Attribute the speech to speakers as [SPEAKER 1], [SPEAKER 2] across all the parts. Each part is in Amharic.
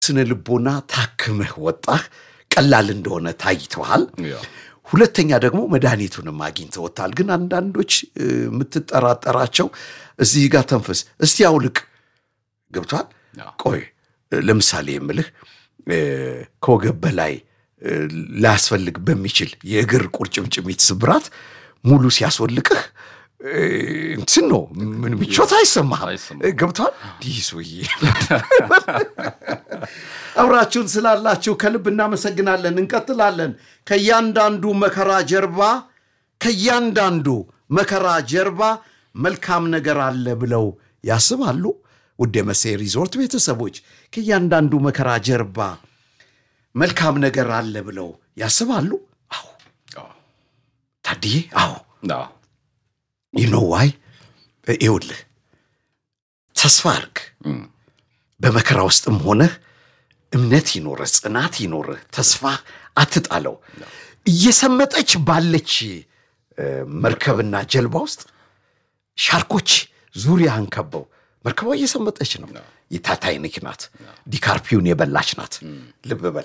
[SPEAKER 1] ስነ ልቦና ታክመህ ወጣህ፣ ቀላል እንደሆነ ታይተዋል።
[SPEAKER 2] ያ
[SPEAKER 1] ሁለተኛ ደግሞ መድኃኒቱንም አግኝተውታል። ግን አንዳንዶች እ፣ የምትጠራጠራቸው እዚህ ጋር ተንፈስ እስቲ አውልቅ ገብቷል።
[SPEAKER 2] ያ
[SPEAKER 1] ቆይ እ፣ ለምሳሌ የምልህ እ፣ ከወገብ በላይ እ፣ ላያስፈልግ በሚችል የእግር ቁርጭምጭሚት ስብራት ሙሉ ሲያስወልቅህ እ፣ እንትን ነው ምን ምቾት አይሰማህም።
[SPEAKER 2] አይሰማህም።
[SPEAKER 1] እ፣ ገብቷል። ይህ ሰውዬ አብራችሁን ስላላችሁ ከልብ እናመሰግናለን። እንቀጥላለን። ከእያንዳንዱ መከራ ጀርባ ከእያንዳንዱ መከራ ጀርባ መልካም ነገር አለ ብለው ያስባሉ? ውድ የመሴ ሪዞርት ቤተሰቦች ከእያንዳንዱ መከራ ጀርባ መልካም ነገር አለ ብለው ያስባሉ? አዎ
[SPEAKER 2] አዎ
[SPEAKER 1] ታድዬ፣ አዎ
[SPEAKER 2] አዎ
[SPEAKER 1] ይኖ ዋይ ይውልህ ተስፋ አርግ።
[SPEAKER 2] እም፣
[SPEAKER 1] በመከራ ውስጥም ሆነህ እምነት ይኖርህ፣ ጽናት ይኖርህ፣ ተስፋ አትጣለው። እየሰመጠች ባለች እ፣ መርከብና ጀልባ ውስጥ ሻርኮች ዙሪያህን ከበው መርከቧ እየሰመጠች ነው። የታይታኒክ ናት፣ ዲካርፒውን የበላች ናት። ልብ በል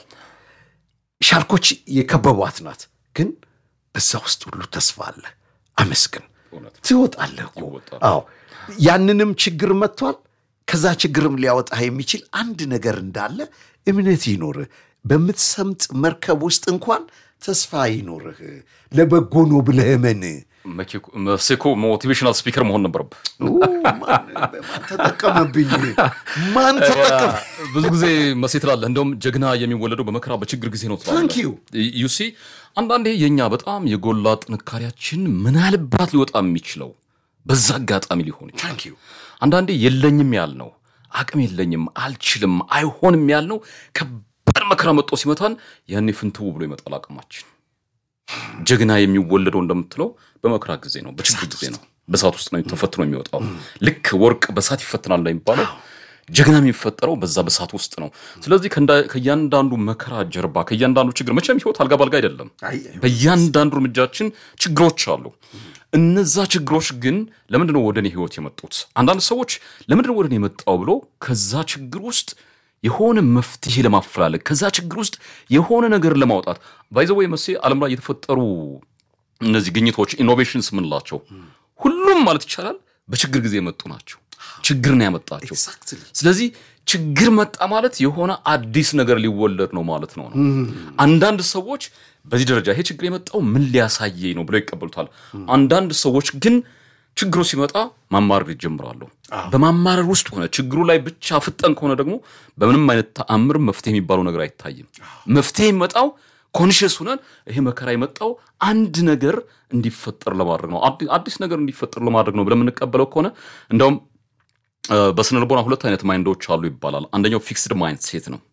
[SPEAKER 1] ሻርኮች የከበቧት ናት። ግን በዛ ውስጥ ሁሉ ተስፋ አለ። አመስግን፣
[SPEAKER 2] እውነት
[SPEAKER 1] ትወጣለህ እኮ።
[SPEAKER 2] ይወጣል።
[SPEAKER 1] አዎ ያንንም ችግር መጥቷል። ከዛ ችግርም ሊያወጣህ የሚችል አንድ ነገር እንዳለ እምነት ይኖርህ። በምትሰምጥ መርከብ ውስጥ እንኳን ተስፋ ይኖርህ። ለበጎ ነው ብለህ እመን።
[SPEAKER 2] መኪ- መሴኮ ሞቲቬሽናል ስፒከር መሆን ነበረብህ።
[SPEAKER 1] ኦ፣ ማን ማን ተጠቀመብኝ? ማን ተጠቀመ?
[SPEAKER 2] ብዙ ጊዜ መሴ ትላለህ፣ እንደውም ጀግና የሚወለደው በመከራ በችግር ጊዜ ነው ትላለህ።
[SPEAKER 1] Thank you.
[SPEAKER 2] ዩሲ አንዳንዴ የእኛ በጣም የጎላ ጥንካሬያችን ምናልባት ሊወጣ የሚችለው በዛ አጋጣሚ ሊሆን ይችላል።
[SPEAKER 1] ታንክ ዩ
[SPEAKER 2] አንዳንዴ የለኝም ያልነው አቅም የለኝም አልችልም አይሆንም ያልነው ከባድ መከራ መጥቶ ሲመታን ያኔ ፍንትው ብሎ ይመጣል አቅማችን። ጀግና የሚወለደው እንደምትለው በመከራ ጊዜ ነው፣ በችግር ጊዜ ነው፣ በእሳት ውስጥ ነው ተፈትኖ የሚወጣው። ልክ ወርቅ በእሳት ይፈትናል እንደሚባለው ጀግና የሚፈጠረው በዛ በእሳት ውስጥ ነው። ስለዚህ ከእንዳ- ከእያንዳንዱ መከራ ጀርባ ከእያንዳንዱ ችግር መቼም ህይወት አልጋ ባልጋ አይደለም።
[SPEAKER 1] አይ፣
[SPEAKER 2] በእያንዳንዱ እርምጃችን ችግሮች አሉ። እነዛ ችግሮች ግን ለምንድነው ወደ እኔ ህይወት የመጡት? አንዳንድ ሰዎች ለምንድነው ወደ እኔ የመጣው ብሎ ከዛ ችግር ውስጥ የሆነ መፍትሄ ለማፈላለግ ከዛ ችግር ውስጥ የሆነ ነገር ለማውጣት ባይዘወይ መሴ ዓለም ላይ የተፈጠሩ እነዚህ ግኝቶች ኢኖቬሽንስ የምንላቸው ሁሉም ማለት ይቻላል በችግር ጊዜ የመጡ ናቸው። ችግር ነው ያመጣቸው።
[SPEAKER 1] ኤግዛክትሊ
[SPEAKER 2] ስለዚህ ችግር መጣ ማለት የሆነ አዲስ ነገር ሊወለድ ነው ማለት ነው ነው። አንዳንድ ሰዎች በዚህ ደረጃ ይሄ ችግር የመጣው ምን ሊያሳየኝ ነው ብለው ይቀበሉታል። አንዳንድ ሰዎች ግን ችግሩ ሲመጣ ማማረር ይጀምራሉ። በማማረር ውስጥ ሆነ ችግሩ ላይ ብቻ ፍጠን ከሆነ ደግሞ በምንም አይነት ተአምር መፍትሄ የሚባለው ነገር አይታይም። መፍትሄ የሚመጣው ኮንሽስ ሁነን ይሄ መከራ የመጣው አንድ ነገር እንዲፈጠር ለማድረግ ነው፣ አዲ- አዲስ ነገር እንዲፈጠር ለማድረግ ነው ብለን የምንቀበለው ከሆነ እንደውም እ፣ በስነ ልቦና ሁለት አይነት ማይንዶች አሉ ይባላል። አንደኛው ፊክስድ ማይንድ ሴት ነው።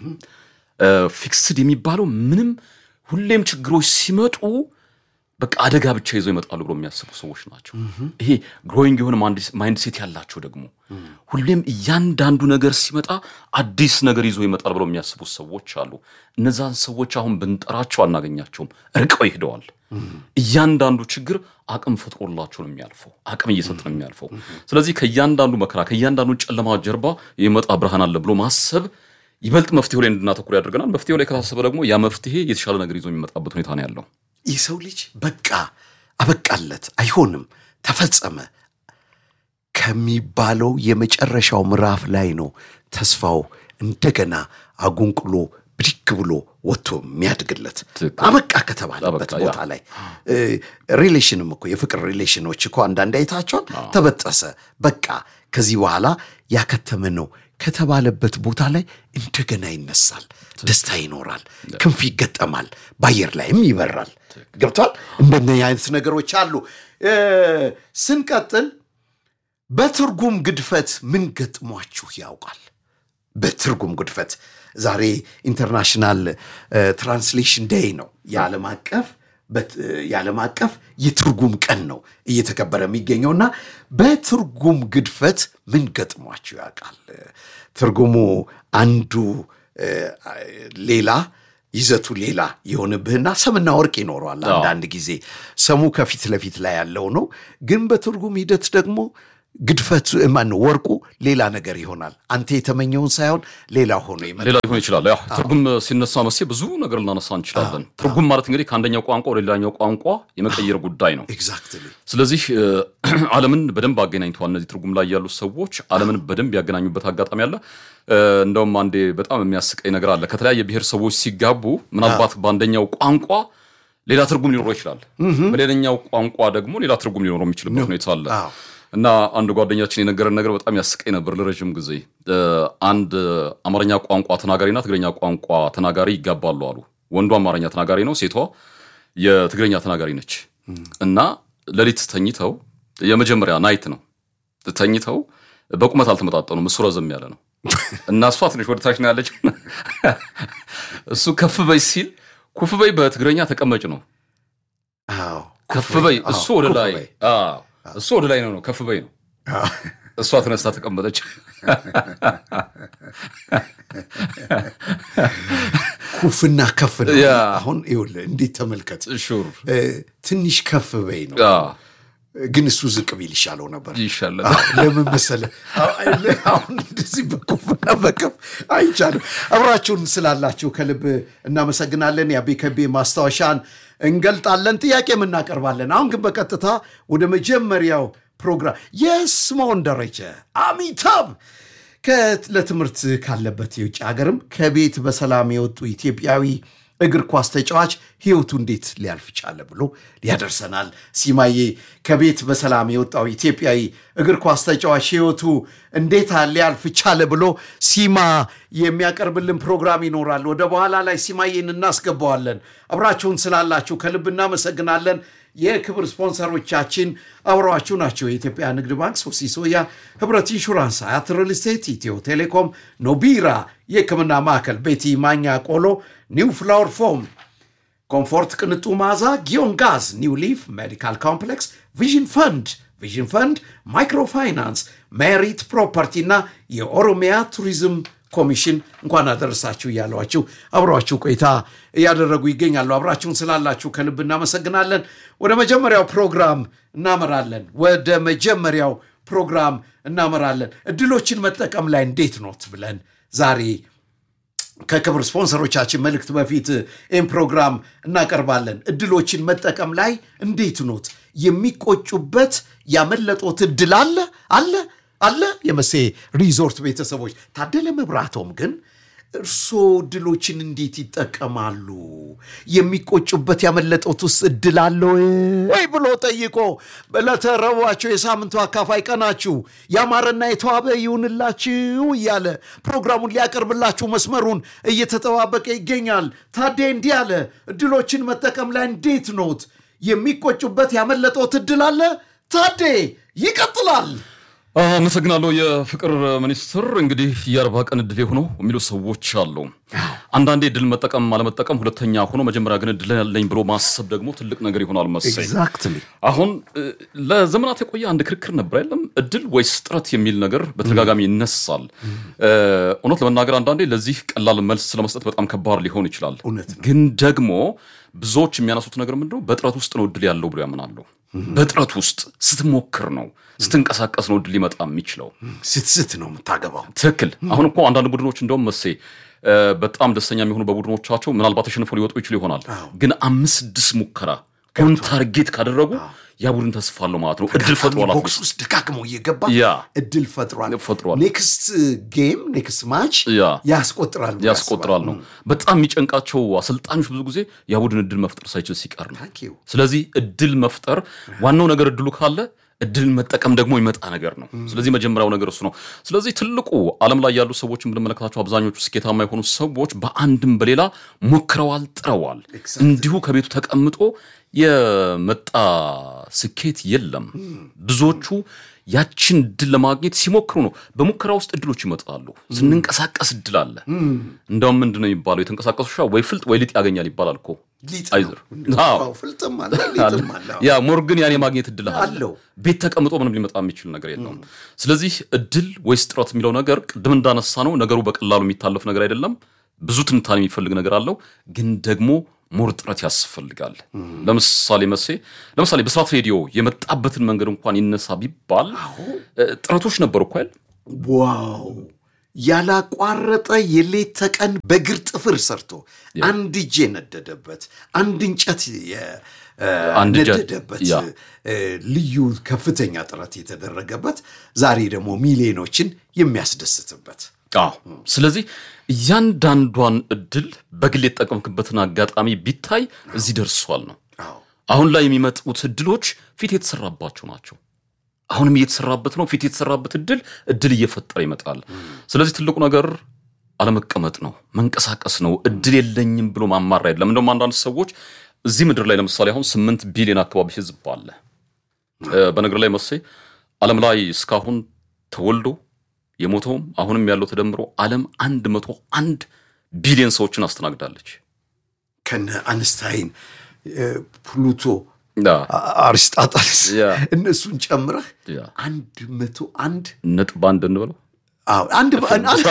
[SPEAKER 2] ፊክስድ የሚባለው ምንም ሁሌም ችግሮች ሲመጡ በቃ አደጋ ብቻ ይዘው ይመጣሉ ብሎ የሚያስቡ ሰዎች ናቸው። ይሄ ግሮዊንግ የሆነ ማይንድ ሴት ያላቸው ደግሞ ሁሌም እያንዳንዱ ነገር ሲመጣ አዲስ ነገር ይዞ ይመጣል ብለው የሚያስቡ ሰዎች አሉ። እነዛን ሰዎች አሁን ብንጠራቸው አናገኛቸውም፣ እርቀው ይሄደዋል። እያንዳንዱ ችግር አቅም ፈጥሮላቸው ነው የሚያልፈው፣ አቅም እየሰጥ ነው የሚያልፈው። ስለዚህ ከእያንዳንዱ መከራ ከእያንዳንዱ ጨለማ ጀርባ የሚመጣ ብርሃን አለ ብሎ ማሰብ ይበልጥ መፍትሄው ላይ እንድናተኩር ያደርገናል። መፍትሄው ላይ ከታሰበ ደግሞ ያ መፍትሄ የተሻለ ነገር ይዞ የሚመጣበት ሁኔታ ነው ያለው።
[SPEAKER 1] የሰው ልጅ በቃ አበቃለት፣ አይሆንም፣ ተፈጸመ ከሚባለው የመጨረሻው ምዕራፍ ላይ ነው ተስፋው እንደገና አጉንቅሎ ብድግ ብሎ ወጥቶ የሚያድግለት
[SPEAKER 2] ትክክል።
[SPEAKER 1] አበቃ ከተባለበት
[SPEAKER 2] አበቃ፣ ያ።
[SPEAKER 1] ቦታ ላይ እ፣ ሪሌሽንም እኮ የፍቅር ሪሌሽኖች እኮ አንዳንድ አይታቸዋል። ተበጠሰ፣ በቃ ከዚህ በኋላ ያከተመ ነው ከተባለበት ቦታ ላይ እንደገና ይነሳል፣ ደስታ ይኖራል፣ ክንፍ ይገጠማል፣ በአየር ላይም ይበራል። ገብቷል። እንደነዚህ አይነት ነገሮች አሉ። እ፣ ስንቀጥል በትርጉም ግድፈት ምን ገጥሟችሁ ያውቃል? በትርጉም ግድፈት ዛሬ ኢንተርናሽናል ትራንስሌሽን ዴይ ነው። የዓለም አቀፍ በት- የዓለም አቀፍ የትርጉም ቀን ነው እየተከበረ የሚገኘውና በትርጉም ግድፈት ምን ገጥሟችሁ ያውቃል? ትርጉሙ አንዱ እ፣ ሌላ ይዘቱ ሌላ የሆንብህና ሰምና ወርቅ ይኖረዋል። አንዳንድ ጊዜ ሰሙ ከፊት ለፊት ላይ ያለው ነው፣ ግን በትርጉም ሂደት ደግሞ ግድፈት ማነው ወርቁ ሌላ ነገር ይሆናል። አንተ የተመኘውን ሳይሆን ሌላ ሆኖ ይመጣል።
[SPEAKER 2] ሌላ ሊሆን ይችላል። ያው ትርጉም ሲነሳ መሴ ብዙ ነገር ልናነሳ እንችላለን። ትርጉም ማለት እንግዲህ ከአንደኛው ቋንቋ ወደ ሌላኛው ቋንቋ የመቀየር ጉዳይ ነው።
[SPEAKER 1] ኤግዛክትሊ
[SPEAKER 2] ስለዚህ እ፣ ዓለምን በደንብ አገናኝተዋል። እነዚህ ትርጉም ላይ ያሉ ሰዎች ዓለምን በደንብ ያገናኙበት አጋጣሚ አለ። እ፣ እንደውም አንዴ በጣም የሚያስቀኝ ነገር አለ። ከተለያየ ብሔር ሰዎች ሲጋቡ ምናልባት በአንደኛው ቋንቋ ሌላ ትርጉም ሊኖረው ይችላል፣ በሌላኛው ቋንቋ ደግሞ ሌላ ትርጉም ሊኖረው የሚችልበት ሁኔታ አለ።
[SPEAKER 1] አዎ።
[SPEAKER 2] እና አንድ ጓደኛችን የነገረን ነገር በጣም ያስቀኝ ነበር ለረዥም ጊዜ። እ፣ አንድ አማርኛ ቋንቋ ተናጋሪና ትግረኛ ቋንቋ ተናጋሪ ይጋባሉ አሉ። ወንዱ አማርኛ ተናጋሪ ነው፣ ሴቷ የትግረኛ ተናጋሪ ነች። እና ሌሊት ተኝተው የመጀመሪያ ናይት ነው ተኝተው በቁመት አልተመጣጠኑም። እሱ ረዘም ያለ ነው እና እሷ ትንሽ ወደ ታች ነው ያለችው። እሱ ከፍ በይ ሲል ኩፍ በይ በትግረኛ ተቀመጭ ነው።
[SPEAKER 1] አዎ
[SPEAKER 2] ከፍ በይ
[SPEAKER 1] አዎ፣
[SPEAKER 2] እሱ ወደ
[SPEAKER 1] ኩፍ
[SPEAKER 2] ላይ
[SPEAKER 1] በይ።
[SPEAKER 2] አዎ፣ እሱ ወደ ላይ ነው ነው ከፍ በይ ነው።
[SPEAKER 1] አዎ።
[SPEAKER 2] እሷ ተነስታ ተቀመጠች።
[SPEAKER 1] ኩፍና ከፍ ነው።
[SPEAKER 2] ያ።
[SPEAKER 1] አሁን ይኸውልህ እንዴት ተመልከት።
[SPEAKER 2] ሹር
[SPEAKER 1] እ፣ ትንሽ ከፍ በይ ነው፣ ግን እሱ ዝቅ ቢል ይሻለው ነበር።
[SPEAKER 2] ይሻላል።
[SPEAKER 1] አዎ፣ ለምን መሰለህ? አዎ፣ አሁን እንደዚህ በኩፍና በከፍ አይቻልም። አብራችሁን ስላላችሁ ከልብ እናመሰግናለን። የአቤ ከቤ ማስታወሻን እንገልጣለን፣ ጥያቄም እናቀርባለን። አሁን ግን በቀጥታ ወደ መጀመሪያው ፕሮግራም የስምዖን ደረጀ አሚታብ ከ- ለትምህርት ካለበት የውጭ ሀገርም ከቤት በሰላም የወጡ ኢትዮጵያዊ እግር ኳስ ተጫዋች ህይወቱ እንዴት ሊያልፍ ቻለ ብሎ ያደርሰናል። ሲማዬ ከቤት በሰላም የወጣው ኢትዮጵያዊ እግር ኳስ ተጫዋች ህይወቱ እንዴት ሊያልፍ ቻለ ብሎ ሲማ የሚያቀርብልን ፕሮግራም ይኖራል። ወደ በኋላ ላይ ሲማዬን እናስገባዋለን። አብራችሁን ስላላችሁ ከልብ እናመሰግናለን። የክብር ስፖንሰሮቻችን አብረዋችሁ ናቸው። የኢትዮጵያ ንግድ ባንክ፣ ሶሲ ሶያ፣ ህብረት ኢንሹራንስ፣ አያት ሪል ስቴት፣ ኢትዮ ቴሌኮም፣ ኖቢራ የህክምና ማዕከል፣ ቤቲ ማኛ ቆሎ፣ ኒው ፍላወር ፎም ኮምፎርት ቅንጡ መዓዛ፣ ጊዮን ጋዝ፣ ኒው ሊፍ ሜዲካል ኮምፕሌክስ፣ ቪዥን ፈንድ ቪዥን ፈንድ፣ ማይክሮፋይናንስ፣ ሜሪት ፕሮፐርቲ እና የኦሮሚያ ቱሪዝም ኮሚሽን እንኳን አደረሳችሁ እያሏችሁ አብሯችሁ ቆይታ እያደረጉ ይገኛሉ። አብራችሁን ስላላችሁ ከልብ እናመሰግናለን። ወደ መጀመሪያው ፕሮግራም እናመራለን። ወደ መጀመሪያው ፕሮግራም እናመራለን። እድሎችን መጠቀም ላይ እንዴት ኖት ብለን ዛሬ ከክብር ስፖንሰሮቻችን መልእክት በፊት ይህን ፕሮግራም እናቀርባለን። እድሎችን መጠቀም ላይ እንዴት ኖት? የሚቆጩበት ያመለጦት እድል አለ አለ አለ። የመሴ ሪዞርት ቤተሰቦች ታደለ መብራቶም ግን እርስዎ እድሎችን እንዴት ይጠቀማሉ? የሚቆጩበት ያመለጦት ውስጥ እድል አለ ወይ ብሎ ጠይቆ ለተረቧቸው የሳምንቱ አካፋይ ቀናችሁ ያማረና የተዋበ ይሁንላችሁ እያለ ፕሮግራሙን ሊያቀርብላችሁ መስመሩን እየተጠባበቀ ይገኛል። ታዴ እንዲህ አለ፣ እድሎችን መጠቀም ላይ እንዴት ኖት? የሚቆጩበት ያመለጦት እድል አለ? ታዴ ይቀጥላል።
[SPEAKER 2] አመሰግናለሁ። የፍቅር ሚኒስትር እንግዲህ የአርባ ቀን እድል ሆኖ የሚሉ ሰዎች አሉ። አንዳንዴ እድል መጠቀም አለመጠቀም ሁለተኛ ሆኖ መጀመሪያ ግን እድል ያለኝ ብሎ ማሰብ ደግሞ ትልቅ ነገር ይሆናል መሰለኝ።
[SPEAKER 1] ኤግዛክትሊ
[SPEAKER 2] አሁን እ፣ ለዘመናት የቆየ አንድ ክርክር ነበር አይደለም፣ እድል ወይስ ጥረት የሚል ነገር በተደጋጋሚ ይነሳል። እ፣ እውነት ለመናገር አንዳንዴ ለዚህ ቀላል መልስ ለመስጠት በጣም ከባድ ሊሆን ይችላል።
[SPEAKER 1] እውነት ነው።
[SPEAKER 2] ግን ደግሞ ብዙዎች የሚያነሱት ነገር ምንድነው? በጥረት ውስጥ ነው እድል ያለው ብሎ ያምናሉ። በጥረት ውስጥ ስትሞክር ነው ስትንቀሳቀስ ነው እድል ሊመጣ የሚችለው።
[SPEAKER 1] ስትስት ነው የምታገባው።
[SPEAKER 2] ትክክል። አሁን እኮ አንዳንድ ቡድኖች እንደውም መሴ እ፣ በጣም ደስተኛ የሚሆኑ በቡድኖቻቸው ምናልባት ተሸንፈው ሊወጡ ይችሉ ይሆናል። ግን አምስት ስድስት ሙከራ ኦን ታርጌት ካደረጉ ያ ቡድን ተስፋ አለው ማለት ነው። እድል ፈጥሯል።
[SPEAKER 1] ቦክስ ውስጥ ደጋግሞ እየገባ
[SPEAKER 2] ያ
[SPEAKER 1] እድል ፈጥሯል
[SPEAKER 2] ፈጥሯል።
[SPEAKER 1] ኔክስት ጌም ኔክስት ማች
[SPEAKER 2] ያ
[SPEAKER 1] ያስቆጥራል ብሎ
[SPEAKER 2] ያስቆጥራል ነው። በጣም የሚጨንቃቸው አሰልጣኞች ብዙ ጊዜ ያ ቡድን እድል መፍጠር ሳይችል ሲቀር ነው።
[SPEAKER 1] Thank you።
[SPEAKER 2] ስለዚህ እድል መፍጠር ዋናው ነገር እድሉ ካለ እድል መጠቀም ደግሞ ይመጣ ነገር ነው። ስለዚህ መጀመሪያው ነገር እሱ ነው። ስለዚህ ትልቁ ዓለም ላይ ያሉ ሰዎች የምንመለከታቸው አብዛኞቹ ስኬታማ የሆኑ ሰዎች በአንድም በሌላ ሞክረዋል፣ ጥረዋል። እንዲሁ ከቤቱ ተቀምጦ የመጣ ስኬት የለም። ብዙዎቹ ያችን እድል ለማግኘት ሲሞክሩ ነው። በሙከራ ውስጥ እድሎች ይመጣሉ። ስንንቀሳቀስ እድል አለ። እንደውም ምንድን ነው የሚባለው? የተንቀሳቀሱ ውሻ ወይ ፍልጥ ወይ ሊጥ ያገኛል ይባላል እኮ
[SPEAKER 1] ሊጥ
[SPEAKER 2] አይዘር
[SPEAKER 1] ነው።
[SPEAKER 2] አዎ።
[SPEAKER 1] አዎ፣ ፍልጥም አለ ሊጥም አለ።
[SPEAKER 2] ያ ሞርግን ያን የማግኘት እድል አለ።
[SPEAKER 1] አለው።
[SPEAKER 2] ቤት ተቀምጦ ምንም ሊመጣ የሚችል ነገር የለውም። ስለዚህ እድል ወይስ ጥረት የሚለው ነገር ቅድም እንዳነሳ ነው ነገሩ በቀላሉ የሚታለፍ ነገር አይደለም። ብዙ ትንታኔ የሚፈልግ ነገር አለው። ግን ደግሞ ሞር ጥረት ያስፈልጋል። ለምሳሌ መሴ ለምሳሌ በስራት ሬዲዮ የመጣበትን መንገድ እንኳን ይነሳ ቢባል እ፣ ጥረቶች ነበሩ እኮ አይደል?
[SPEAKER 1] ዋው ያላቋረጠ የሌት ተቀን በእግር ጥፍር ሰርቶ አንድ እጅ የነደደበት አንድ እንጨት
[SPEAKER 2] አንድ እጀ-
[SPEAKER 1] የነደደበት
[SPEAKER 2] ያ።
[SPEAKER 1] እ፣ ልዩ ከፍተኛ ጥረት የተደረገበት ዛሬ ደግሞ ሚሊዮኖችን የሚያስደስትበት
[SPEAKER 2] አዎ። ስለዚህ እያንዳንዷን እድል በግል የተጠቀምክበትን አጋጣሚ ቢታይ እዚህ ደርሷል ነው።
[SPEAKER 1] አዎ
[SPEAKER 2] አሁን ላይ የሚመጡት እድሎች ፊት የተሰራባቸው ናቸው። አሁንም እየተሰራበት ነው። ፊት የተሰራበት እድል እድል እየፈጠረ ይመጣል። ስለዚህ ትልቁ ነገር አለመቀመጥ ነው፣ መንቀሳቀስ ነው። እድል የለኝም ብሎ ማማራ የለም። እንደውም አንዳንድ ሰዎች እዚህ ምድር ላይ ለምሳሌ አሁን ስምንት ቢሊዮን አካባቢ ህዝብ አለ። እ፣ በነገር ላይ መሴ ዓለም ላይ እስካሁን ተወልዶ የሞተውም አሁንም ያለው ተደምሮ ዓለም አንድ መቶ አንድ ቢሊዮን ሰዎችን አስተናግዳለች።
[SPEAKER 1] ከነ አንስታይን እ፣ ፕሉቶ
[SPEAKER 2] ያ
[SPEAKER 1] አ- አርስጣጣልስ
[SPEAKER 2] ያ።
[SPEAKER 1] እነሱን ጨምረህ
[SPEAKER 2] ያ
[SPEAKER 1] አንድ መቶ አንድ
[SPEAKER 2] ነጥብ አንድ እንበለው
[SPEAKER 1] አዎ አንድ አንድ አንድ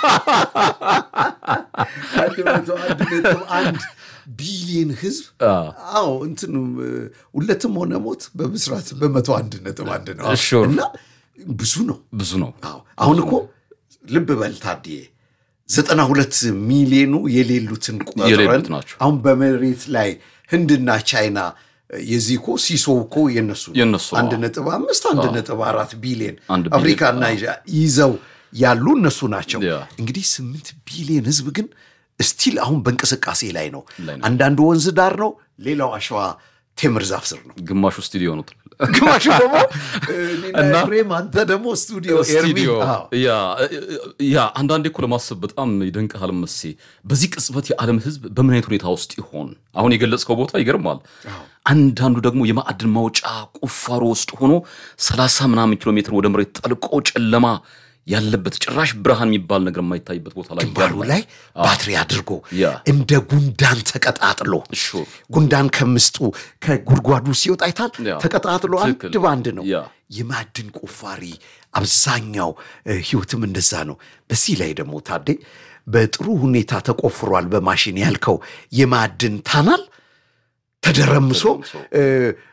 [SPEAKER 1] መቶ አንድ ነጥብ አንድ ቢሊየን ህዝብ አዎ እንትኑ ሁለትም ሆነ ሞት በብስራት በመቶ አንድ ነጥብ አንድ ነው
[SPEAKER 2] Sure.
[SPEAKER 1] እና ብዙ ነው
[SPEAKER 2] ብዙ ነው።
[SPEAKER 1] አዎ አሁን እኮ ልብ በል ታድዬ ዘጠና ሁለት ሚሊዮኑ የሌሉትን ቆጥረን
[SPEAKER 2] የሌሉት ናቸው።
[SPEAKER 1] አሁን በመሬት ላይ ህንድና ቻይና የዚህ እኮ ሲሶ እኮ የነሱ ነው።
[SPEAKER 2] የነሱ ነው።
[SPEAKER 1] አንድ ነጥብ አምስት አንድ ነጥብ አራት ቢሊዮን
[SPEAKER 2] አንድ ቢሊዮን፣
[SPEAKER 1] አፍሪካና ይዘው ያሉ እነሱ ናቸው።
[SPEAKER 2] ያ።
[SPEAKER 1] እንግዲህ ስምንት ቢሊዮን ህዝብ ግን ስቲል አሁን በእንቅስቃሴ ላይ ነው።
[SPEAKER 2] ላይ ነው።
[SPEAKER 1] አንዳንዱ ወንዝ ዳር ነው፣ ሌላው አሸዋ ቴምር ዛፍ ስር ነው።
[SPEAKER 2] ግማሹ ስቱዲዮ ነው።
[SPEAKER 1] ግማሹ ደግሞ እኔና ኤፍሬም፣ አንተ ደግሞ ስቱዲዮ
[SPEAKER 2] ስቱዲዮ
[SPEAKER 1] ኤርሚ። አዎ።
[SPEAKER 2] ያ ያ አንዳንዴ እኮ ለማሰብ በጣም ይደንቅሃል መሴ። በዚህ ቅጽበት የዓለም ህዝብ በምን አይነት ሁኔታ ውስጥ ይሆን? አሁን የገለጽከው ቦታ ይገርማል። አንዳንዱ ደግሞ የማዕድን ማውጫ ቁፋሮ ውስጥ ሆኖ ሰላሳ ምናምን ኪሎ ሜትር ወደ መሬት ጠልቆ ጨለማ ያለበት ጭራሽ ብርሃን የሚባል ነገር የማይታይበት ቦታ ላይ
[SPEAKER 1] ግንባሩ
[SPEAKER 2] ያለ።
[SPEAKER 1] ላይ ባትሪ አድርጎ
[SPEAKER 2] ያ።
[SPEAKER 1] እንደ ጉንዳን ተቀጣጥሎ
[SPEAKER 2] ሹር
[SPEAKER 1] ጉንዳን ከምስጡ ከጉድጓዱ ሲወጣ አይታል
[SPEAKER 2] ያ።
[SPEAKER 1] ተቀጣጥሎ አንድ
[SPEAKER 2] ትክክል።
[SPEAKER 1] በአንድ ነው።
[SPEAKER 2] ያ።
[SPEAKER 1] የማዕድን ቁፋሪ አብዛኛው እ፣ ህይወትም እንደዛ ነው። በዚህ ላይ ደግሞ ታዴ በጥሩ ሁኔታ ተቆፍሯል በማሽን ያልከው የማዕድን ታናል ተደረምሶ እ፣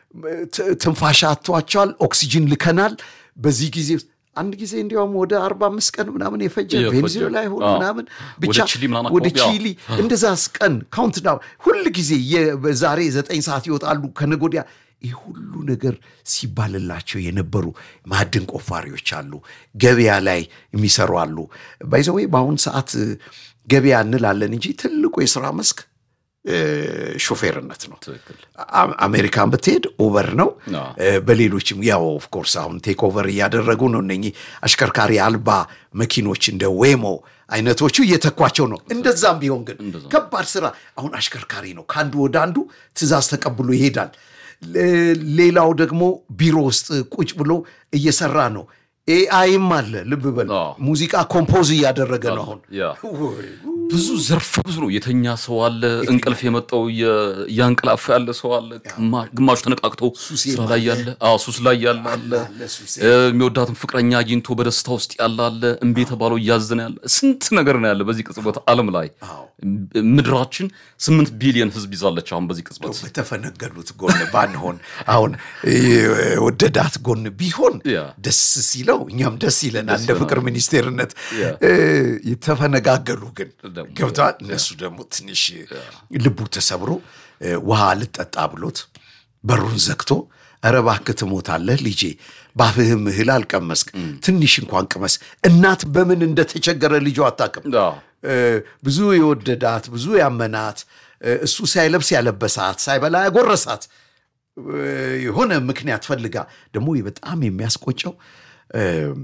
[SPEAKER 1] ት- ትንፋሽ አጥቷቸዋል። ኦክሲጅን ልከናል። በዚህ ጊዜ ውስጥ አንድ ጊዜ እንዲያውም ወደ አርባ አምስት ቀን ምናምን የፈጀ
[SPEAKER 2] የፈጀ።
[SPEAKER 1] ቬንዙዌላ ይሆን
[SPEAKER 2] አዎ።
[SPEAKER 1] ምናምን
[SPEAKER 2] ወደ
[SPEAKER 1] ብቻ
[SPEAKER 2] ቺሊ ምናምን
[SPEAKER 1] ወደ
[SPEAKER 2] አካባቢ፣ አዎ።
[SPEAKER 1] ቺሊ እንደዛስ ቀን ካውንት ዳውን ሁል ጊዜ የ- ዛሬ ዘጠኝ ሰዓት ይወጣሉ ከነገ ወዲያ ይህ ሁሉ ነገር ሲባልላቸው የነበሩ ማዕድን ቆፋሪዎች አሉ። ገበያ ላይ የሚሰሩ አሉ። ባይዘወይ በአሁን ሰዓት እ፣ ገበያ እንላለን እንጂ ትልቁ የስራ መስክ እ፣ ሾፌርነት ነው።
[SPEAKER 2] ትክክል።
[SPEAKER 1] አ- አሜሪካን ብትሄድ ኡበር ነው።
[SPEAKER 2] አዎ።
[SPEAKER 1] እ፣ በሌሎችም ያው ኦፍኮርስ አሁን ቴክ ኦቨር እያደረጉ ነው። እነኚህ አሽከርካሪ አልባ መኪኖች እንደ ዌሞ አይነቶቹ እየተኳቸው ነው። እንደዛም ቢሆን ግን ከባድ ስራ አሁን አሽከርካሪ ነው። ከአንዱ ወደ አንዱ ትዕዛዝ ተቀብሎ ይሄዳል። ለ- ሌላው ደግሞ ቢሮ ውስጥ ቁጭ ብሎ እየሰራ ነው። ኤአይም አለ። ልብ በል
[SPEAKER 2] አዎ።
[SPEAKER 1] ሙዚቃ ኮምፖዝ እያደረገ ነው አሁን
[SPEAKER 2] ያ ብዙ ዘርፈ ብዙ ነው። የተኛ ሰው አለ፣ እንቅልፍ የመጣው እየ- እያንቀላፋ ያለ ሰው አለ፣ ግማ- ግማሹ ተነቃቅቶ ስራ ላይ ያለ፣ አዎ ሱስ ላይ ያለ አለ፣
[SPEAKER 1] አለ ሱሴ።
[SPEAKER 2] እ፣ የሚወዳትን ፍቅረኛ አግኝቶ በደስታ ውስጥ ያለ አለ፣ እምቢ የተባለው እያዘነ ያለ፣ ስንት ነገር ነው ያለ በዚህ ቅጽበት ዓለም ላይ ምድራችን ስምንት ቢሊዮን ህዝብ ይዛለች አሁን በዚህ ቅጽበት።
[SPEAKER 1] በተፈነገሉት ጎን ባንሆን አሁን ወደዳት ጎን ቢሆን
[SPEAKER 2] ያ።
[SPEAKER 1] ደስ ሲለው እኛም ደስ ይለናል። እንደ ፍቅር ሚኒስቴርነት
[SPEAKER 2] ያ።
[SPEAKER 1] እ፣ የተፈነጋገሉ ግን
[SPEAKER 2] ደግሞ
[SPEAKER 1] ገብተዋል። እነሱ ደግሞ ትንሽ ልቡ ተሰብሮ እ፣ ውሃ ልጠጣ ብሎት በሩን ዘግቶ ኧረ እባክህ ትሞታለህ ልጄ፣ ባፍህም እህል አልቀመስክ፣ ትንሽ እንኳን ቅመስ። እናት በምን እንደተቸገረ ልጇ አታውቅም።
[SPEAKER 2] አዎ።
[SPEAKER 1] እ፣ ብዙ የወደዳት ብዙ ያመናት እ፣ እሱ ሳይለብስ ያለበሳት ሳይበላ ያጎረሳት እ፣ የሆነ ምክንያት ፈልጋ ደግሞ በጣም የሚያስቆጨው እ፣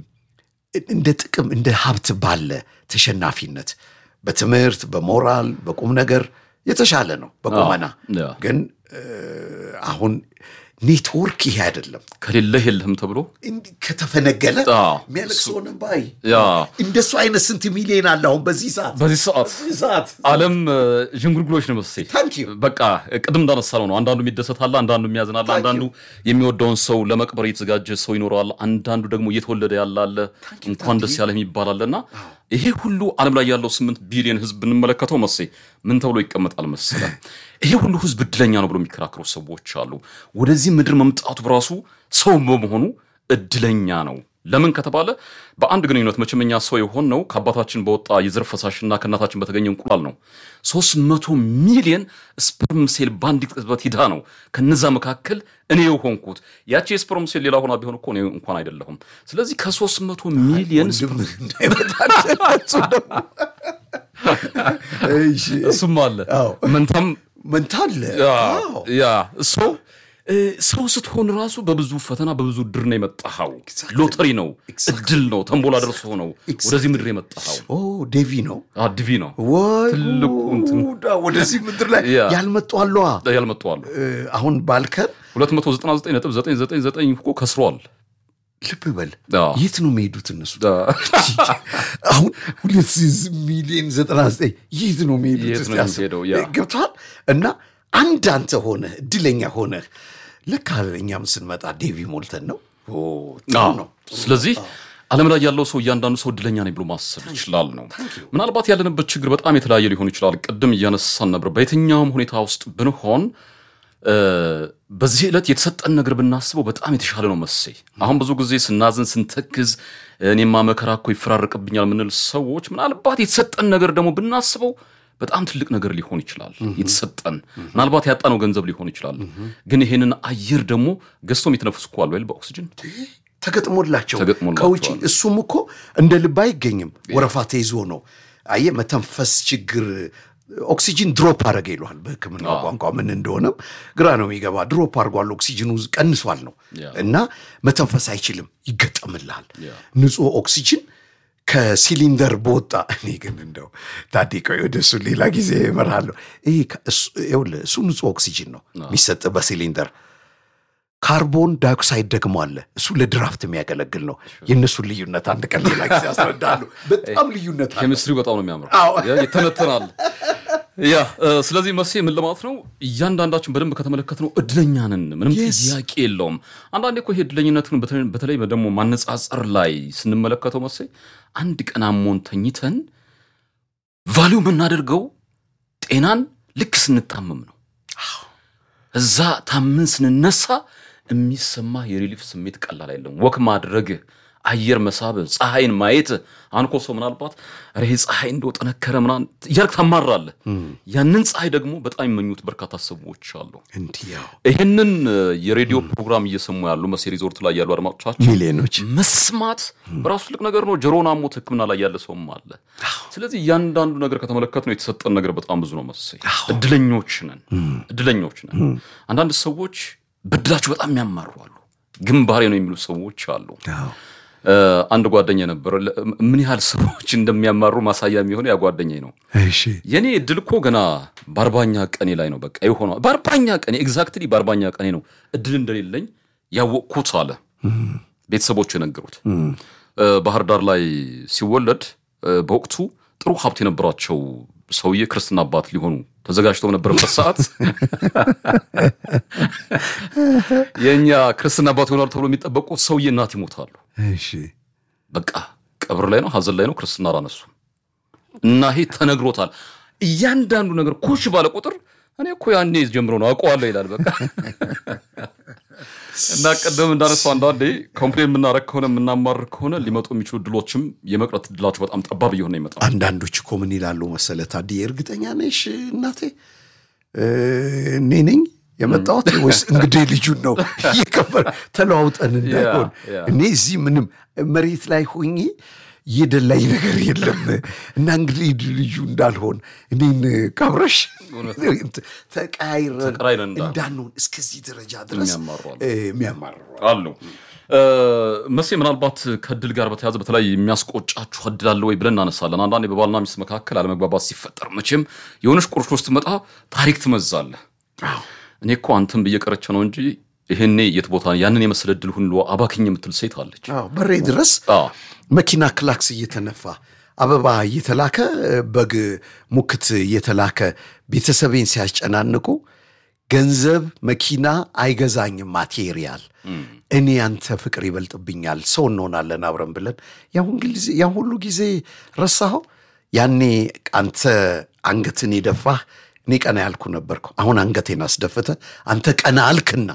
[SPEAKER 1] እንደ ጥቅም እንደ ሀብት ባለ ተሸናፊነት በትምህርት በሞራል በቁም ነገር የተሻለ ነው በቁመና
[SPEAKER 2] ያ።
[SPEAKER 1] ግን እ፣ አሁን ኔትወርክ ይሄ አይደለም
[SPEAKER 2] ከሌለህ የለህም ተብሎ
[SPEAKER 1] እንዲህ ከተፈነገለ
[SPEAKER 2] አዎ።
[SPEAKER 1] የሚያለቅሰውንም ባይ
[SPEAKER 2] ያ
[SPEAKER 1] እንደሱ አይነት ስንት ሚሊዮን አለ አሁን በዚህ ሰዓት
[SPEAKER 2] በዚህ ሰዓት
[SPEAKER 1] በዚህ ሰዓት
[SPEAKER 2] ዓለም እ፣ ዥንጉርጉሮች ነው መሰለኝ።
[SPEAKER 1] ታንክ ዩ
[SPEAKER 2] በቃ ቅድም እንዳነሳነው ነው። አንዳንዱ የሚደሰታል፣ አንዳንዱ የሚያዝናል፣ አንዳንዱ የሚወደውን ሰው ለመቅበር የተዘጋጀ ሰው ይኖረዋል፣ አንዳንዱ ደግሞ እየተወለደ ያለ አለ፣ እንኳን ደስ ያለ የሚባል አለ እና ይሄ ሁሉ ዓለም ላይ ያለው ስምንት ቢሊዮን ህዝብ ብንመለከተው መሴ ምን ተብሎ ይቀመጣል መሰለ? ይሄ ሁሉ ህዝብ እድለኛ ነው ብሎ የሚከራከሩ ሰዎች አሉ። ወደዚህ ምድር መምጣቱ በራሱ ሰው በመሆኑ እድለኛ ነው። ለምን ከተባለ በአንድ ግንኙነት መቼም እኛ ሰው የሆን ነው ከአባታችን በወጣ የዘር ፈሳሽና ከእናታችን በተገኘ እንቁላል ነው። ሶስት መቶ ሚሊየን ስፐርም ሴል በአንዲት ቅጽበት ሂዳ ነው ከነዛ መካከል እኔ የሆንኩት። ያቺ የስፐርም ሴል ሌላ ሆና ቢሆን እኮ እኔ እንኳን አይደለሁም። ስለዚህ ከሶስት መቶ ሚሊየን
[SPEAKER 1] ወንድም እንዳይመጣ እሱ ደግሞ እሺ፣
[SPEAKER 2] እሱም አለ
[SPEAKER 1] አዎ።
[SPEAKER 2] መንታም
[SPEAKER 1] መንታ አለ። አዎ።
[SPEAKER 2] ያ ሰው ሰው ስትሆን ራሱ በብዙ ፈተና በብዙ ድር ነው የመጣኸው። ሎተሪ ነው፣ እድል ነው፣ ተንቦላ ደርሶ ነው ወደዚህ ምድር የመጣኸው።
[SPEAKER 1] ኦ ዴቪ ነው
[SPEAKER 2] አድቪ ነው
[SPEAKER 1] ወይ
[SPEAKER 2] ትልቁ እንትን።
[SPEAKER 1] ጉዳ! ወደዚህ ምድር ላይ
[SPEAKER 2] ያ።
[SPEAKER 1] ያልመጡ አለዋ።
[SPEAKER 2] ያልመጡ አሉ።
[SPEAKER 1] እ፣ አሁን ባልከን
[SPEAKER 2] 299.999 እኮ ከስሯል።
[SPEAKER 1] ልብ በል
[SPEAKER 2] አዎ።
[SPEAKER 1] የት ነው የሚሄዱት እነሱ? አሁን ሁለት ሚሊዮን ዘጠና ዘጠኝ የት ነው የሚሄዱት?
[SPEAKER 2] የት
[SPEAKER 1] እስቲ
[SPEAKER 2] ነው
[SPEAKER 1] አስብ።
[SPEAKER 2] የሚሄደው? ያ።
[SPEAKER 1] ገብቶሃል? እና አንድ አንተ ሆነህ እድለኛ ሆነህ ልክ እኛም ስንመጣ ዴቪ ሞልተን ነው። ኦ፣ ጥሩ
[SPEAKER 2] አዎ።
[SPEAKER 1] ነው።
[SPEAKER 2] ስለዚህ ዓለም ላይ ያለው ሰው እያንዳንዱ ሰው እድለኛ ነኝ ብሎ ማሰብ ይችላል ነው። ምናልባት ያለንበት ችግር በጣም የተለያየ ሊሆን ይችላል። ቅድም እያነሳን ነበር። በየትኛውም ሁኔታ ውስጥ ብንሆን እ፣ በዚህ ዕለት የተሰጠን ነገር ብናስበው በጣም የተሻለ ነው መሴ። አሁን ብዙ ጊዜ ስናዝን፣ ስንተክዝ እኔማ መከራ እኮ ይፈራረቅብኛል የምንል ሰዎች ምናልባት የተሰጠን ነገር ደግሞ ብናስበው በጣም ትልቅ ነገር ሊሆን ይችላል። የተሰጠን ምናልባት ያጣነው ገንዘብ ሊሆን ይችላል። ግን ይሄንን አየር ደግሞ ገዝቶ የሚተነፍሱ እኮ አሉ አይደል? በኦክሲጅን
[SPEAKER 1] ተገጥሞላቸው
[SPEAKER 2] ተገጥሞላቸዋል።
[SPEAKER 1] ከውጭ እሱም እኮ እንደ ልብ አይገኝም። ወረፋ ተይዞ ነው። አየህ መተንፈስ ችግር ኦክሲጅን ድሮፕ አደረገ ይለዋል በሕክምና ቋንቋ ምን እንደሆነም ግራ ነው የሚገባ። ድሮፕ አድርጓል፣ ኦክሲጅኑ ቀንሷል ነው
[SPEAKER 2] ያ።
[SPEAKER 1] እና መተንፈስ አይችልም፣ ይገጠምልሃል።
[SPEAKER 2] ያ።
[SPEAKER 1] ንጹህ ኦክሲጅን ከሲሊንደር በወጣ እኔ ግን እንደው ታዴ ቆይ ወደ እሱ ሌላ ጊዜ እመርሃለሁ። ይሄ ከ- እሱ- ይኸውልህ እሱ ንጹህ ኦክሲጅን ነው የሚሰጥ በሲሊንደር ካርቦን ዳይኦክሳይድ ደግሞ አለ። እሱ ለድራፍት የሚያገለግል ነው። የእነሱን ልዩነት አንድ ቀን ሌላ ጊዜ አስረዳለሁ። በጣም ልዩነት አለ።
[SPEAKER 2] ኬሚስትሪ በጣም ነው የሚያምረው።
[SPEAKER 1] አዎ።
[SPEAKER 2] ያ ይተነተናል። ያ እ፣ ስለዚህ መሴ ምን ለማለት ነው? እያንዳንዳችን በደንብ ከተመለከትነው እድለኛ ነን፣ ምንም
[SPEAKER 1] Yes.
[SPEAKER 2] ጥያቄ የለውም። አንዳንዴ እኮ ይሄ እድለኝነትን በተለይ- በተለይ ደግሞ ማነጻጸር ላይ ስንመለከተው መሴ አንድ ቀን አሞን ተኝተን ቫሊዩ የምናደርገው ጤናን ልክ ስንታመም ነው። እዛ ታምን ስንነሳ የሚሰማ የሪሊፍ ስሜት ቀላል አይደለም። ወክ ማድረግ፣ አየር መሳብ፣ ፀሐይን ማየት አንኮ ሰው ምናልባት ኧረ ይሄ ፀሐይ እንደው ጠነከረ ምናምን እያልክ ታማራለህ። ያንን ፀሐይ ደግሞ በጣም የሚመኙት በርካታ ሰዎች አሉ።
[SPEAKER 1] እንዲህ ያው
[SPEAKER 2] ይህንን እ፣ የሬዲዮ ፕሮግራም እየሰሙ ያሉ መሴ ሪዞርት ላይ ያሉ አድማጮቻችን
[SPEAKER 1] ሚሊዮኖች
[SPEAKER 2] መስማት በራሱ ትልቅ ነገር ነው። ጆሮን አሞት ሕክምና ላይ ያለ ሰውም አለ። ስለዚህ እያንዳንዱ ነገር ከተመለከት ነው የተሰጠን ነገር በጣም ብዙ ነው መሰለኝ። እድለኞች ነን፣ እድለኞች ነን። አንዳንድ ሰዎች በድላቸው በጣም የሚያማሩ አሉ። ግንባሬ ነው የሚሉ ሰዎች አሉ።
[SPEAKER 1] አዎ።
[SPEAKER 2] እ፣ አንድ ጓደኛ ነበረ። ለ- ምን ያህል ሰዎች እንደሚያማሩ ማሳያ የሚሆነው ያ ጓደኛ ነው።
[SPEAKER 1] እሺ
[SPEAKER 2] የኔ እድል እኮ ገና በአርባኛ ቀኔ ላይ ነው። በቃ የሆነው በአርባኛ ቀኔ ኤግዛክትሊ በአርባኛ ቀኔ ነው እድል እንደሌለኝ ያወቅኩት አለ ቤተሰቦቹ የነገሩት። እ፣ ባህር ዳር ላይ ሲወለድ እ፣ በወቅቱ ጥሩ ሀብት የነበራቸው ሰውዬ ክርስትና አባት ሊሆኑ ተዘጋጅተው በነበረበት ሰዓት የእኛ ክርስትና አባት ይሆናሉ ተብሎ የሚጠበቁት ሰውዬ እናት ይሞታሉ።
[SPEAKER 1] እሺ
[SPEAKER 2] በቃ ቀብር ላይ ነው፣ ሀዘን ላይ ነው። ክርስትና አላነሱም እና ይሄ ተነግሮታል። እያንዳንዱ ነገር ኮሽ ባለ ቁጥር እኔ እኮ ያኔ ጀምሮ ነው አውቀዋለሁ ይላል። በቃ እና ቅድም እንዳነሳው አንዳንዴ ኮምፕሌን የምናረግ ከሆነ የምናማርር ከሆነ ሊመጡ የሚችሉ ድሎችም የመቅረት ድላቸው በጣም ጠባብ እየሆነ ይመጣል።
[SPEAKER 1] አንዳንዶች እኮ ምን ይላሉ መሰለ ታዲያ እርግጠኛ ነሽ እናቴ እ፣ እኔ ነኝ የመጣሁት ወይስ እንግዲህ ልጁን ነው እየከበር ተለዋውጠን እንዳይሆን
[SPEAKER 2] ያ።
[SPEAKER 1] እኔ እዚህ ምንም መሬት ላይ ሆኜ የደላኝ ነገር የለም እና እንግዲህ ልጁ እንዳልሆን እኔን ካብረሽ ተቀያይረን
[SPEAKER 2] ተቀራይረን እንዳን-
[SPEAKER 1] እንዳንሆን እስከዚህ ደረጃ ድረስ
[SPEAKER 2] የሚያማሩ አሉ።
[SPEAKER 1] እ፣ የሚያማርሩ
[SPEAKER 2] አሉ እ፣ መሴ ምናልባት ከእድል ጋር በተያያዘ በተለይ የሚያስቆጫችሁ እድል አለ ወይ ብለን እናነሳለን። አንዳንዴ በባልና ሚስት መካከል አለመግባባት ሲፈጠር መቼም የሆነች ቁርሾ ስትመጣ ታሪክ ትመዛለህ። እኔ እኮ አንተን ብዬ ቀረቼ ነው እንጂ ይሄኔ የት ቦታ ያንን የመሰለ እድል ሁሉ አባክኝ የምትል ሴት አለች።
[SPEAKER 1] አዎ፣ በሬ ድረስ
[SPEAKER 2] አዎ።
[SPEAKER 1] መኪና ክላክስ እየተነፋ አበባ እየተላከ በግ ሙክት እየተላከ ቤተሰቤን ሲያስጨናንቁ ገንዘብ መኪና አይገዛኝም ማቴሪያል እኔ ያንተ ፍቅር ይበልጥብኛል ሰው እንሆናለን አብረን ብለን ያን ሁሉ ጊዜ ረሳኸው ያኔ አንተ አንገትን የደፋህ እኔ ቀና ያልኩ ነበርኩ አሁን አንገቴን አስደፍተ አንተ ቀና አልክና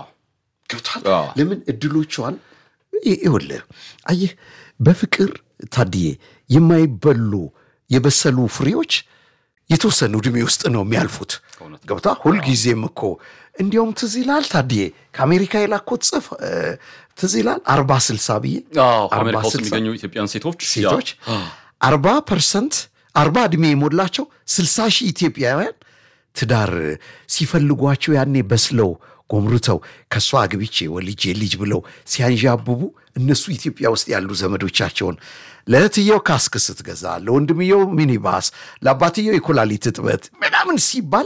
[SPEAKER 1] ገብቷል ለምን እድሎቿን ይኸውልህ አየህ በፍቅር ታድዬ የማይበሉ የበሰሉ ፍሬዎች የተወሰኑ ዕድሜ ውስጥ ነው የሚያልፉት ገብታ ሁልጊዜም እኮ እንዲያውም ትዝ ይላል ታድዬ ከአሜሪካ የላኮት ጽፍ ትዝ ይላል አርባ ስልሳ ብዬ
[SPEAKER 2] አሜሪካ ውስጥ የሚገኙ ኢትዮጵያን ሴቶች
[SPEAKER 1] ሴቶች አርባ ፐርሰንት አርባ ዕድሜ የሞላቸው ስልሳ ሺህ ኢትዮጵያውያን ትዳር ሲፈልጓቸው ያኔ በስለው ጎምርተው ከእሷ አግብቼ ወልጄ ልጅ ብለው ሲያንዣብቡ እነሱ ኢትዮጵያ ውስጥ ያሉ ዘመዶቻቸውን ለእህትየው ካስክ ስትገዛ፣ ለወንድምየው ሚኒባስ፣ ለአባትየው የኩላሊት እጥበት ምናምን ሲባል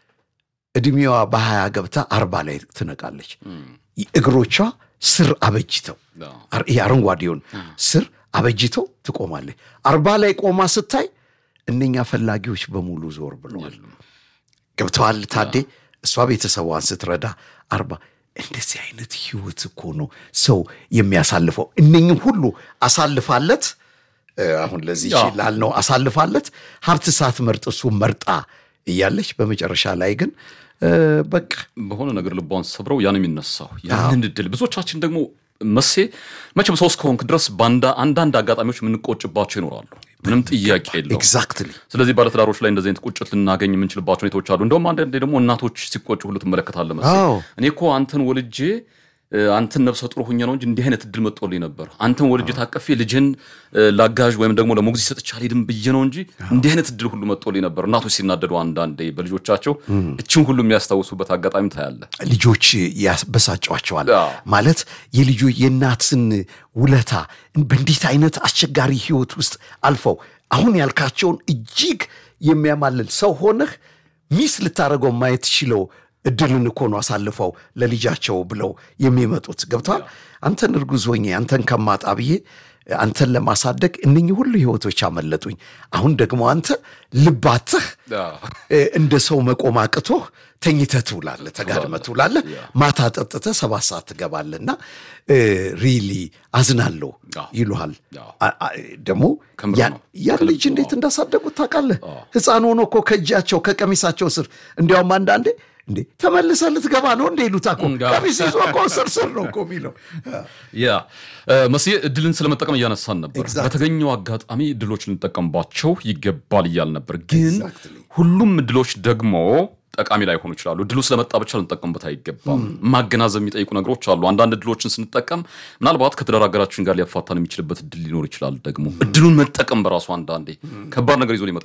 [SPEAKER 1] ዕድሜዋ በሀያ ገብታ አርባ ላይ ትነቃለች። እግሮቿ ስር አበጅተው አረንጓዴውን ስር አበጅተው ትቆማለች። አርባ ላይ ቆማ ስታይ እነኛ ፈላጊዎች በሙሉ ዞር ብለዋል። ገብተዋል ታዴ እሷ ቤተሰቧን ስትረዳ አርባ እንደዚህ አይነት ህይወት እኮ ነው ሰው የሚያሳልፈው። እነኝም ሁሉ አሳልፋለት አሁን ለዚህ ላልነው አሳልፋለት ሀብት ሳትመርጥ እሱ መርጣ እያለች በመጨረሻ ላይ ግን በቃ
[SPEAKER 2] በሆነ ነገር ልቧን ሰብረው ያን የሚነሳው ያንን እድል ብዙዎቻችን ደግሞ መሴ መቼም ሰው እስከሆንክ ድረስ አንዳንድ አጋጣሚዎች የምንቆጭባቸው ይኖራሉ። ምንም ጥያቄ የለው።
[SPEAKER 1] ኤግዛክትሊ።
[SPEAKER 2] ስለዚህ ባለትዳሮች ላይ እንደዚህ አይነት ቁጭት ልናገኝ የምንችልባቸው ሁኔታዎች አሉ። እንደውም አንዳንዴ ደግሞ እናቶች ሲቆጩ ሁሉ ትመለከታለህ መሰለኝ። እኔ እኮ አንተን ወልጄ አንተን ነብሰ ጡር ሁኜ ነው እንጂ እንዲህ አይነት እድል መጥቶልኝ ነበር። አንተን ወልጄ ታቀፌ ልጅን ላጋዥ ወይም ደግሞ ለሞግዚት ሰጥቼ አልሄድም ብዬ ነው እንጂ እንዲህ አይነት እድል ሁሉ መጥቶልኝ ነበር። እናቶች ሲናደዱ አንዳንዴ በልጆቻቸው እችን ሁሉ የሚያስታውሱበት አጋጣሚ ታያለህ።
[SPEAKER 1] ልጆች ያበሳጫቸዋል ማለት የልጆ የእናትን ውለታ በእንዴት አይነት አስቸጋሪ ህይወት ውስጥ አልፈው አሁን ያልካቸውን እጅግ የሚያማልል ሰው ሆነህ ሚስ ልታደርገው ማየት ችለው እድልን እኮ ነው አሳልፈው ለልጃቸው ብለው የሚመጡት ገብተዋል። አንተን እርጉዝ ሆኜ አንተን ከማጣ ብዬ አንተን ለማሳደግ እነኚህ ሁሉ ህይወቶች አመለጡኝ። አሁን ደግሞ አንተ ልባትህ እንደ ሰው መቆም አቅቶህ ተኝተህ ትውላለህ፣ ተጋድመህ ትውላለህ። ማታ ጠጥተህ ሰባት ሰዓት ትገባለህና ሪሊ አዝናለሁ ይሉሃል። ደግሞ ያን ልጅ እንዴት እንዳሳደጉት ታውቃለህ? ሕፃን ሆኖ እኮ ከእጃቸው ከቀሚሳቸው ስር እንዲያውም አንዳንዴ እንዴ ተመልሰህ ልትገባ ነው እንደ ይሉታ እኮ ቀሚስ ይዞ እኮ ስር ስር ነው እኮ የሚለው።
[SPEAKER 2] ያ መስዬ እድልን ስለመጠቀም እያነሳን ነበር። በተገኘው አጋጣሚ እድሎች ልንጠቀምባቸው ይገባል እያል ነበር። ግን ሁሉም እድሎች ደግሞ ጠቃሚ ላይሆኑ ይችላሉ። እድሉ ስለመጣ ብቻ ልንጠቀምበት አይገባም። ማገናዘብ የሚጠይቁ ነገሮች አሉ። አንዳንድ እድሎችን ስንጠቀም ምናልባት ከትዳር አጋራችን ጋር ሊያፋታን የሚችልበት እድል ሊኖር ይችላል። ደግሞ እድሉን መጠቀም በራሱ አንዳንዴ ከባድ ነገር ይዞ ሊመጣ